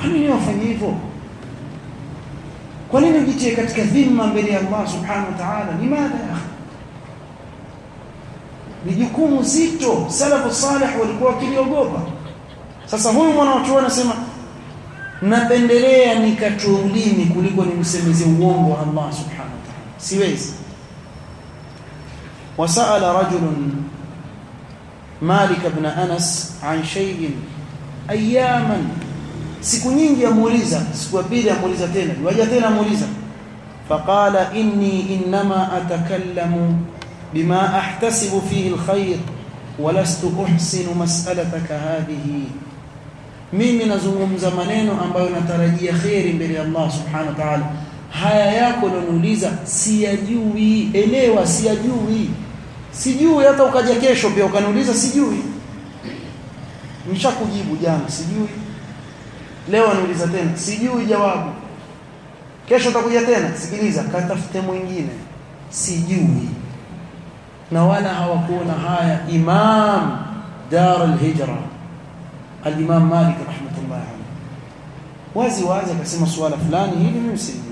kwa nini wafanye hivyo kwa nini ujitie katika dhima mbele ya Allah subhanahu wa ta'ala limadha ya akhi ni jukumu zito salafu salih walikuwa wakiliogopa sasa huyu mwanachuoni anasema napendelea nikatoe ulimi kuliko nimsemeze uongo wa Allah subhanahu wa ta'ala siwezi وسأل رجل مالك بن أنس عن شيء أياما siku nyingi amuuliza siku ya pili amuuliza tena waja tena amuuliza faqala inni inma atakallamu bima ahtasibu fihi alkhair walastu uhsinu mas'alataka hadhihi mimi nazungumza maneno ambayo natarajia khairi mbele ya Allah subhanahu wa ta'ala haya yako unaniuliza siyajui elewa siyajui sijui hata ukaja kesho pia ukaniuliza sijui nishakujibu jana sijui leo aniuliza tena sijui jawabu kesho utakuja tena sikiliza katafute mwingine sijui na wala hawakuona haya imam dar al-hijra al-imam malik rahmatullah alayhi wazi wazi akasema swala fulani hili mimi sijui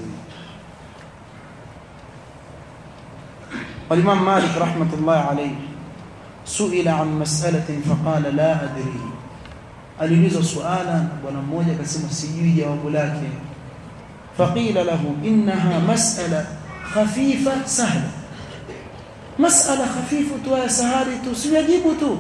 والإمام مالك رحمة الله عليه سئل عن مسألة فقال لا أدري aliulizwa suala bwana mmoja akasema sijui jawabu lake faqila lahu innaha mas'ala khafifa sahla mas'ala khafifu tu ya sahari tu sijajibu tu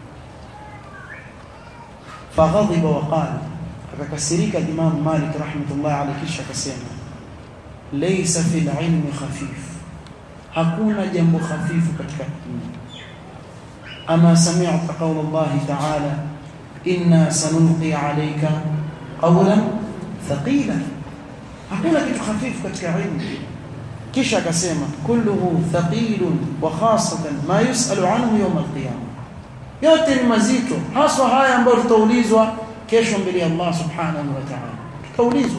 faghadiba wa qala akakasirika Imam Malik rahmatullah alayhi kisha akasema laysa fil ilmi khafif hakuna jambo hafifu katika ilmu ama sami'ta qawla Allah ta'ala inna sanulqi alayka qawlan thaqila hakuna kitu hafifu katika ilmu kisha akasema kulluhu thaqilun wa khasatan ma yusalu anhu yawm alqiyama yote ni mazito haswa haya ambayo tutaulizwa kesho mbele ya Allah subhanahu wa ta'ala tutaulizwa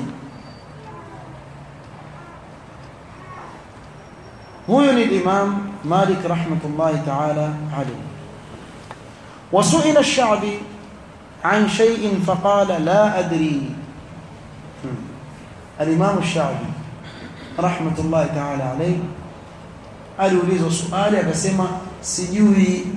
huyo ni Imam Malik rahmatullahi ta'ala alayhi وسئل الشعبي عن شيء فقال لا أدري الإمام الشعبي رحمة الله تعالى عليه aliulizwa swali akasema sijui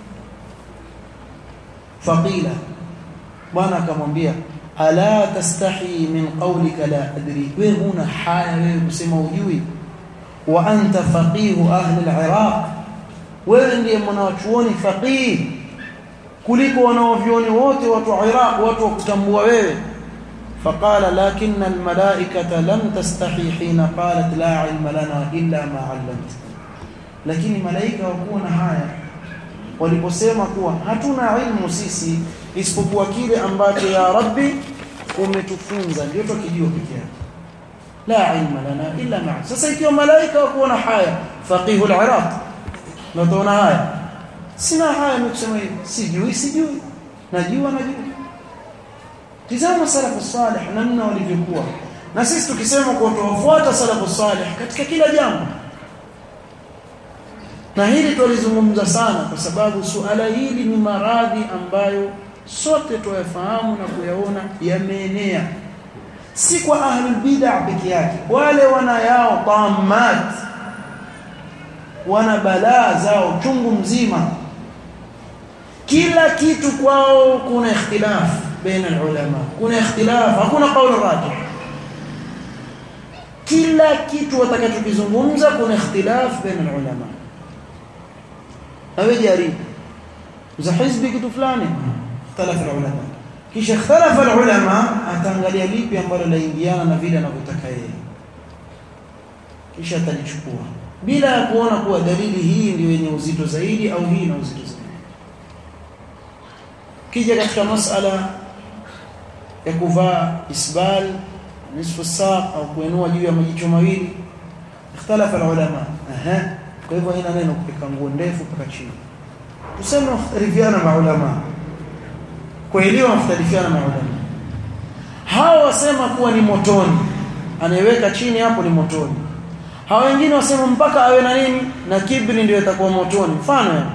faqila bwana akamwambia ala tastahi min qawlika la adri wewe huna haya wewe kusema ujui wa anta faqihu ahli al-iraq wewe ndiye mwanachuoni faqih kuliko wanaovioni wote watu wa Iraq watu wa kutambua wewe faqala lakinna almalaikata lam tastahi hina qalat la ilma lana illa ma 'allamtana lakini malaika wakuwa na haya waliposema kuwa hatuna ilmu sisi isipokuwa kile ambacho ya rabbi umetufunza ndio tukijua pekee yake la ilma lana illa ma sasa ikiwa malaika wakuwa na haya faqihu al-iraq na tuona haya sina haya nikusema hivi sijui sijui najua najua tizama salafu salih namna walivyokuwa na sisi tukisema kwa tuwafuata salafu salih katika kila jambo na hili tulizungumza sana kwa sababu suala hili ni maradhi ambayo sote tuyafahamu na kuyaona yameenea si kwa ahlul bid'ah peke yake wale wana yao tamat wana balaa zao chungu mzima kila kitu kwao kuna ikhtilaf baina ulama kuna ikhtilaf hakuna kauli rajih kila kitu watakachokizungumza kuna ikhtilaf baina ulama awe jaribu za hizbi kitu fulani ikhtalafa ulama kisha ikhtalafa ulama ataangalia lipi ambalo laingiana na vile anavyotaka yeye kisha atalichukua bila ya kuona kuwa dalili hii ndio yenye uzito zaidi au hii ina uzito zaidi kija katika masala ya kuvaa isbal nisfu saq au kuinua juu ya majicho mawili ikhtalafa ulama aha kwa hivyo haina neno kupika nguo ndefu mpaka chini tuseme riviana maulama kwa hilo wafitalifiana maulama hawa wasema kuwa ni motoni anayeweka chini hapo ni motoni hawa wengine wasema mpaka awe na nini na kibri ndio itakuwa motoni mfano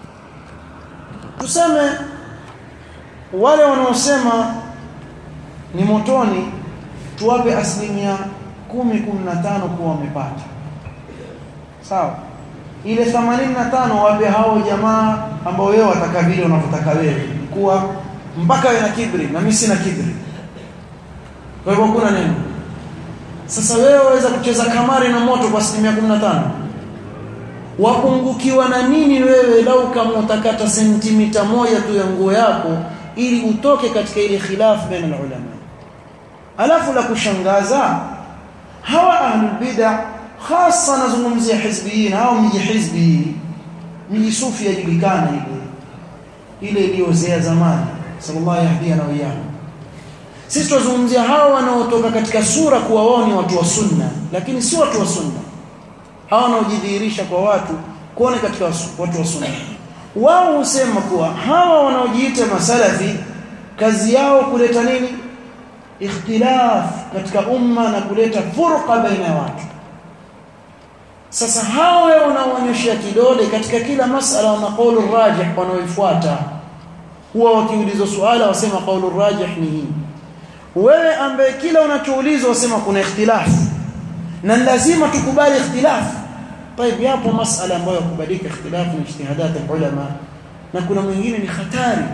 tuseme wale wanaosema ni motoni tuwape asilimia kumi kumi na tano kuwa wamepata sawa ile 85 wape hao jamaa ambao wewe wataka vile unavyotaka wewe kuwa mpaka wewe na kibri na mimi sina kibri kwa hivyo kuna neno sasa wewe waweza kucheza kamari na moto kwa asilimia 15 wapungukiwa na nini wewe lau kama utakata sentimita moja tu ya nguo yako ili utoke katika ile khilaf baina ulama alafu la kushangaza hawa ahlul bid'ah hasa nazungumzia hizbiyin au miji hizbi miji sufi yajulikana ile ile iliyozea zamani sallallahu yahdina wa iyyahu sisi tunazungumzia hawa wanaotoka katika sura kuwa wao ni watu wa sunna lakini si watu wa sunna hawa wanaojidhihirisha kwa watu kuone katika watu wa sunna wao husema kuwa hawa wanaojiita masalafi kazi yao kuleta nini ikhtilaf katika umma na kuleta furqa baina ya watu sasa hao wanaoonyesha kidole katika kila masala wana kaulu rajih wanaoifuata huwa wakiulizwa swala wasema kaulu rajih ni hii wewe ambaye kila unachoulizwa wasema kuna ikhtilaf na lazima tukubali ikhtilaf طيب yapo masala ambayo kubalika ikhtilaf ni ijtihadat ulama na kuna mwingine ni hatari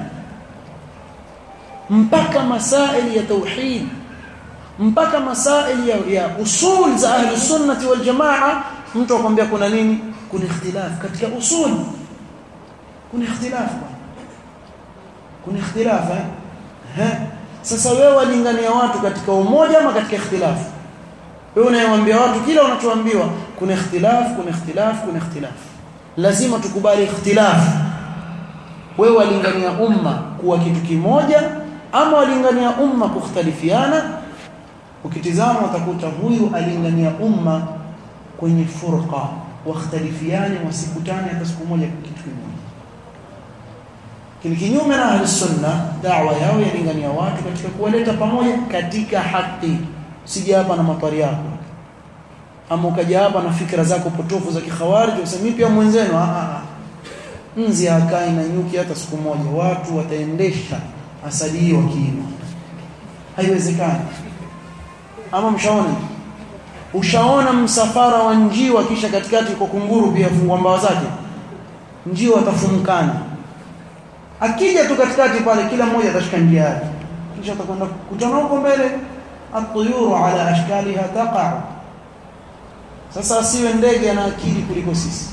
mpaka masaili ya tauhid mpaka masaili ya, ya usul za ahli sunnati wal jamaa mtu akwambia kuna nini kuna ikhtilaf katika usul kuna ikhtilaf kuna ikhtilaf eh sasa wewe walingania watu katika umoja ama katika ikhtilaf wewe unayewaambia watu kila unachoambiwa kuna ikhtilaf kuna ikhtilaf kuna ikhtilaf lazima tukubali ikhtilaf wewe walingania umma kuwa kitu kimoja ama walingania umma kukhtalifiana ukitizama utakuta huyu alingania umma kwenye furqa wakhtalifiane wasikutane hata siku moja kitu kimoja kile kinyume na ahli sunna da'wa yao yalingania watu katika kuwaleta pamoja katika haki sija hapa na matari yako ama ukaja hapa na fikra zako potofu za kikhawarij usemi pia mwenzenu a a nzi hakai na nyuki hata siku moja watu wataendesha asali hii wakiima haiwezekani ama mshaona ushaona msafara wa njiwa kisha katikati kwa kunguru pia fungua mbawa zake njiwa watafumkana akija tu katikati pale kila mmoja atashika njia yake kisha atakwenda kutana huko mbele atuyuru ala ashkaliha taqa sasa asiwe ndege ana akili kuliko sisi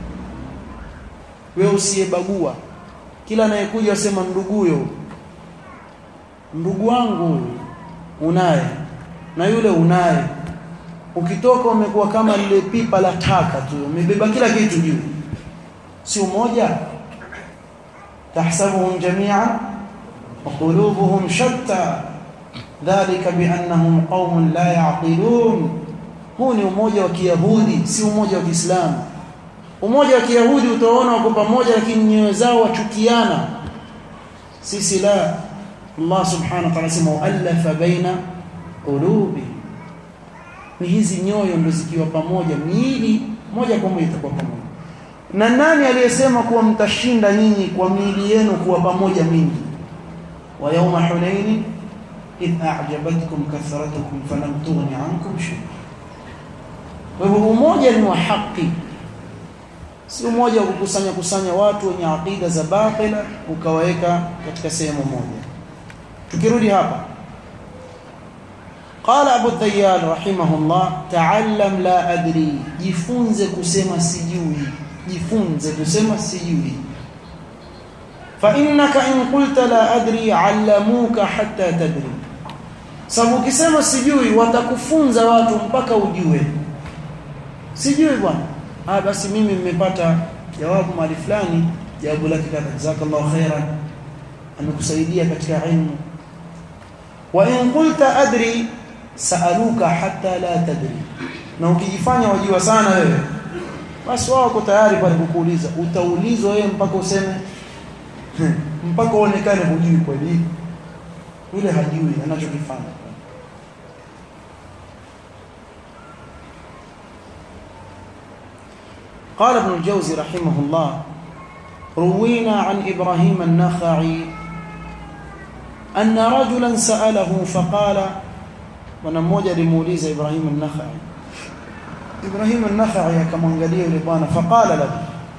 wewe usiyebagua kila anayekuja asema nduguyo ndugu wangu unaye na yule unaye ukitoka umekuwa kama lile pipa la taka tu umebeba kila kitu juu si umoja tahsabuhum jami'an wa qulubuhum shatta dhalika biannahum qaumun la ya'qilun huu ni umoja wa kiyahudi si umoja wa kiislamu umoja wa kiyahudi utaona wako pamoja lakini nyoyo zao wachukiana sisi la Allah subhanahu wa ta'ala sema alafa baina qulubi ni hizi nyoyo ndo zikiwa pamoja miili moja kwa moja itakuwa pamoja na nani aliyesema kuwa mtashinda nyinyi kwa miili yenu kuwa pamoja mingi wa yawma hunain idh a'jabatkum kathratukum falam tughni ankum shay'a kwa hivyo umoja ni wa haki si umoja wa kukusanya kusanya watu wenye aqida za batila ukawaweka katika sehemu moja tukirudi hapa قال ابو الديال رحمه الله تعلم لا ادري jifunze kusema sijui jifunze kusema sijui fa innaka in qulta la adri allamuka hatta tadri sababu ukisema sijui watakufunza watu mpaka ujue sijui bwana ah basi mimi nimepata jawabu mahali fulani jawabu lake kadha jazakallahu khairan amekusaidia katika ilmu wa in qulta adri saaluka hatta la tadri na ukijifanya wajua sana wewe basi wao wako tayari pale kukuuliza utaulizwa wewe mpaka useme mpaka uonekane hujui kweli yule hajui anachokifanya قال ابن الجوزي رحمه الله روينا عن إبراهيم النخعي anna rajulan sa'alahu faqala bwana mmoja alimuuliza Ibrahim an-Nakhai Ibrahim an-Nakhai akamwangalia yule bwana faqala lahu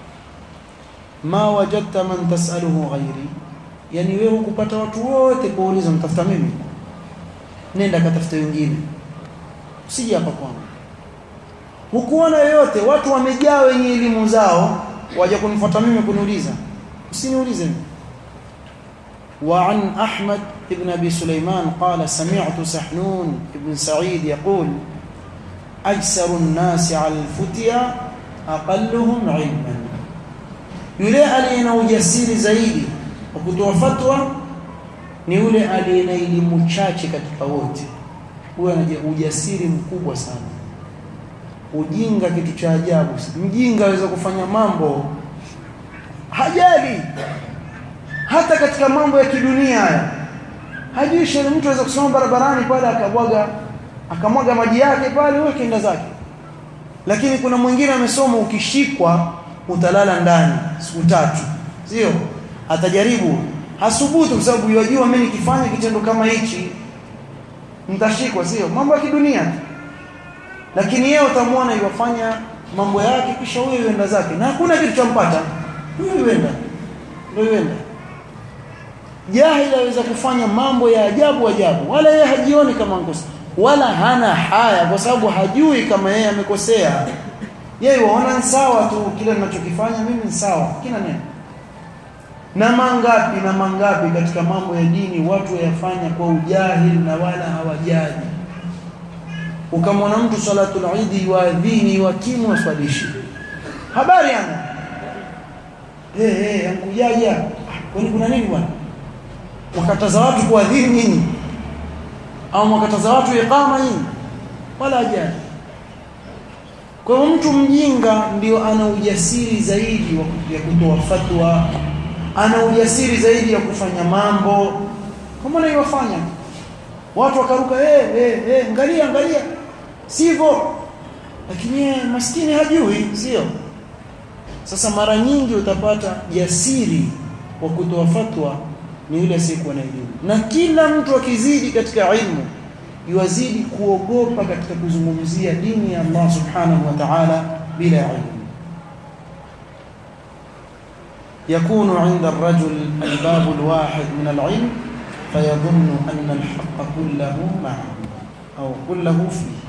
ma wajadta man tas'aluhu ghairi yani wewe hukupata watu wote kuuliza mtafuta mimi nenda katafuta wengine usije hapa kwangu hukuona yoyote watu wamejaa wenye elimu zao waje kunifuata mimi kuniuliza usiniulize mimi وعن أحمد بن أبي سليمان قال سمعت سحنون بن سعيد يقول أجسر الناس على الفتيا أقلهم علما yule aliye na ujasiri zaidi wa kutoa fatwa ni yule aliye na elimu chache katika wote huyo ana ujasiri mkubwa sana ujinga kitu cha ajabu mjinga aweza kufanya mambo hajali hata katika mambo ya kidunia haya hajui sheria mtu aweza kusoma barabarani pale akabwaga akamwaga maji yake pale wewe kenda zake lakini kuna mwingine amesoma ukishikwa utalala ndani siku tatu sio atajaribu hasubutu kwa sababu yajua mimi nikifanya kitendo kama hichi nitashikwa sio mambo ya kidunia lakini yeye utamwona yofanya mambo yake kisha huyo yuenda zake na hakuna kitu champata huyo yuenda ndio yuenda jahili aweza kufanya mambo ya ajabu ajabu wala yeye hajioni kama mkosa wala hana haya kwa sababu hajui kama yeye amekosea yeye waona sawa tu kile ninachokifanya mimi ni sawa kila neno na mangapi na mangapi katika mambo ya dini watu wayafanya kwa ujahili na wala hawajali ukamwona mtu salatul idi yuadhini yuakimu waswalishi habari ana eh hey, hey, ankujaja kwani kuna nini bwana wakataza watu kuadhini nyinyi au wakataza watu iqama nyinyi wala ajali kwa hiyo mtu mjinga ndio ana ujasiri zaidi wa kutoa fatwa ana ujasiri zaidi ya kufanya mambo kama anavyofanya watu wakaruka eh eh eh angalia angalia sivyo lakini yeye maskini hajui sio sasa mara nyingi utapata jasiri wa kutoa fatwa ni yule asiyekuwa na elimu na kila mtu akizidi katika ilmu yuwazidi kuogopa katika kuzungumzia dini ya Allah subhanahu wa ta'ala bila ilmu يكون عند الرجل الباب الواحد من العلم فيظن أن الحق كله معه أو كله فيه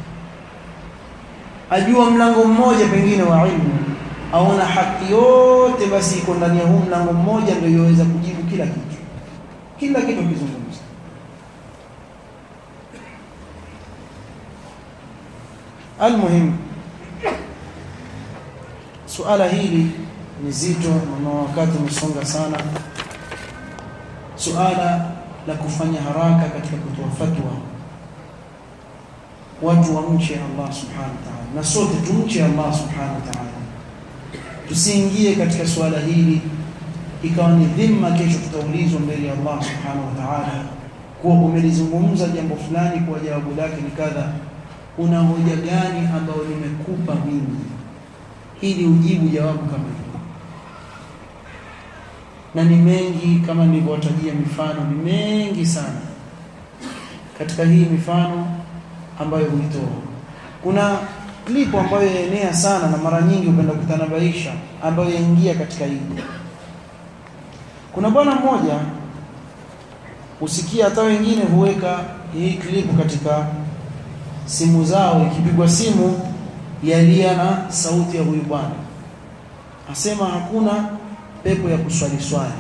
ajua mlango mmoja pengine wa ilmu aona haki yote basi iko ndani ya huu mlango mmoja ndio yoweza kujibu kila kitu kila kitu kizungumza almuhim suala hili ni zito na wakati umesonga sana suala la kufanya haraka katika kutoa fatwa watu wamche Allah subhanahu wa ta'ala na sote tumche Allah subhanahu wa ta'ala tusiingie katika suala hili ikawa ni dhima kesho tutaulizwa mbele ya Allah subhanahu wa ta'ala kuwa umelizungumza jambo fulani kwa jawabu lake ni kadha una hoja gani ambayo nimekupa mimi ili ujibu jawabu kama hilo na ni mengi kama nilivyowatajia mifano ni mengi sana katika hii mifano ambayo huitoa kuna klipu ambayo yaenea sana na mara nyingi upenda kutanabaisha ambayo yaingia katika hili kuna bwana mmoja usikia hata wengine huweka hii klipu katika simu zao ikipigwa simu yalia na sauti ya huyu bwana asema hakuna pepo ya kuswali swali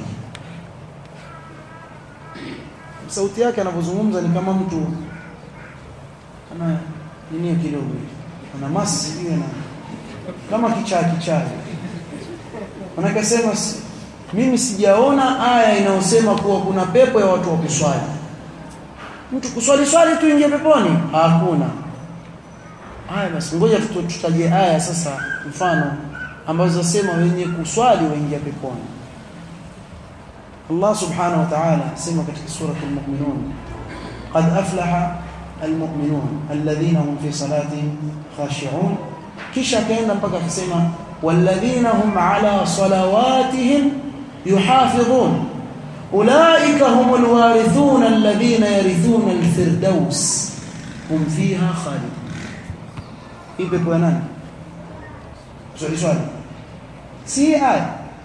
sauti yake anavyozungumza ni kama mtu ana nini kidogo ana masi sijui na kama kichaa kichaa anakasema mimi sijaona aya inayosema kuwa kuna pepo ya watu wa kuswali mtu kuswali swali tu ingie peponi hakuna haya basi ngoja tutaje aya sasa mfano ambazo zasema wenye kuswali waingia peponi Allah subhanahu wa ta'ala sema katika sura al-mu'minun qad aflaha al-mu'minun alladhina hum fi salatihim khashi'un kisha kaenda mpaka akisema walladhina hum ala salawatihim yuhafidhun ulaika humul warithuna alladhina yarithuna alfirdaus hum fiha khalidun hii pepo ya nani swali swali si aya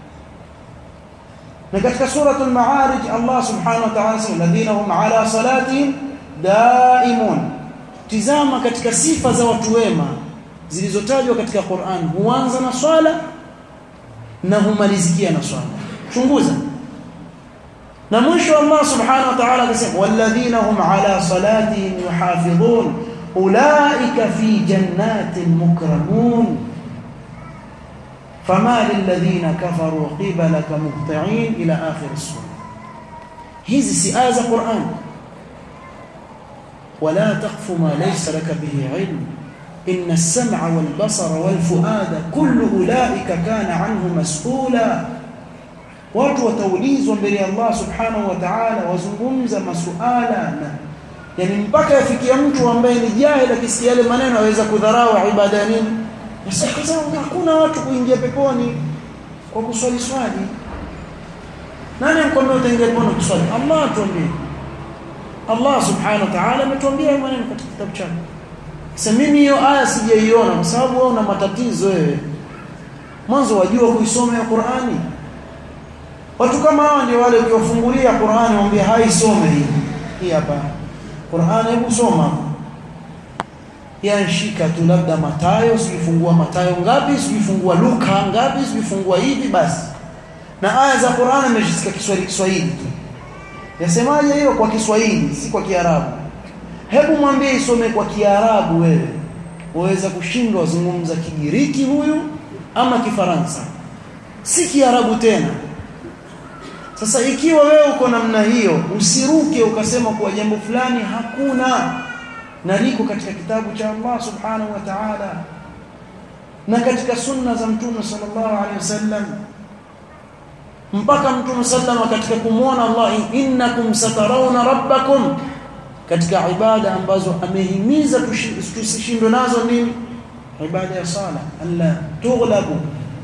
na katika suratul maarij Allah subhanahu wa ta'ala anasema alladhina hum ala salatihim daimun tizama katika sifa za watu wema zilizotajwa katika Qur'an huanza na swala na humalizikia na swala chunguza na mwisho Allah subhanahu wa ta'ala akasema walladhina hum ala salatihim yuhafidhun ulaika fi jannatin mukramun fama lilladhina kafaru qibalaka muhti'in ila akhir as-surah hizi si aya za Qur'an ولا تقف ما ليس لك به علم إن السمع والبصر والفؤاد كل أولئك كان عنه مسؤولا watu wataulizwa mbele ya Allah subhanahu wa ta'ala wazungumza masuala na yani mpaka yafikia mtu ambaye ni jahil akisikia yale maneno aweza kudharau ibada ya nini nasema hakuna watu kuingia peponi kwa kuswali swali nani mkwambia utaingia peponi kuswali Allah tuambie Allah subhanahu wa ta'ala ametuambia maneno katika kitabu chake sasa mimi hiyo aya sijaiona kwa sababu wewe una matatizo wewe mwanzo wajua kuisoma ya Qur'ani Watu kama hawa ndio wale ukiwafungulia Qur'ani waambie haisome hii. Hii hapa. Qur'ani hebu soma. Yanshika tu labda Matayo, sijifungua Matayo ngapi, sijifungua Luka ngapi, sijifungua hivi basi. Na aya za Qur'ani nimeshisikia Kiswahili Kiswahili tu. Yasemaje hiyo kwa Kiswahili, si kwa Kiarabu. Hebu mwambie isome kwa Kiarabu wewe. Waweza kushindwa zungumza Kigiriki huyu ama Kifaransa. Si Kiarabu tena. Sasa ikiwa wewe uko namna hiyo, usiruke ukasema kuwa jambo fulani hakuna na liko katika kitabu cha Allah Subhanahu wa Ta'ala na katika sunna za Mtume sallallahu alaihi wasallam mpaka Mtume sallallahu katika kumwona Allah innakum satarawna rabbakum katika ibada ambazo amehimiza tusishindwe nazo nini ibada ya sala alla tughlabu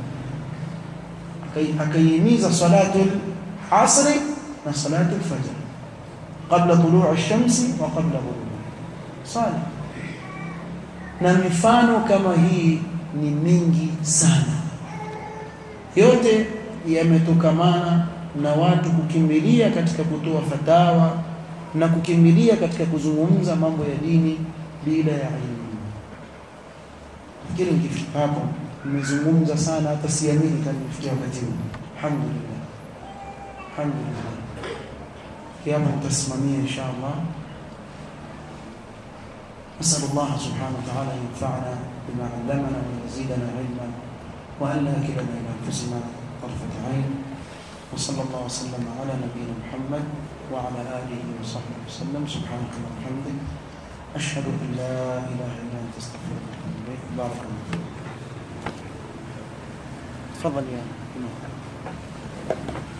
akaihimiza salatul عصر وصلاة الفجر قبل طلوع الشمس وقبل غروبها صالح na mifano kama hii ni mingi sana yote yametokamana na watu kukimbilia katika kutoa fatawa na kukimbilia katika kuzungumza mambo ya dini bila ya elimu lakini nikifika hapo nimezungumza sana hata siamini kama nifikia wakati huu alhamdulillah alhamdulillah kiama nitasimamia insha Allah نسأل الله سبحانه وتعالى أن ينفعنا بما علمنا وأن يزيدنا علما وأن لا يكلنا إلى أنفسنا طرفة عين وصلى الله وسلم على نبينا محمد وعلى آله وصحبه وسلم سبحانك اللهم وبحمدك أشهد أن لا إله إلا أنت أستغفرك وأتوب إليك بارك الله فيك تفضل يا إمام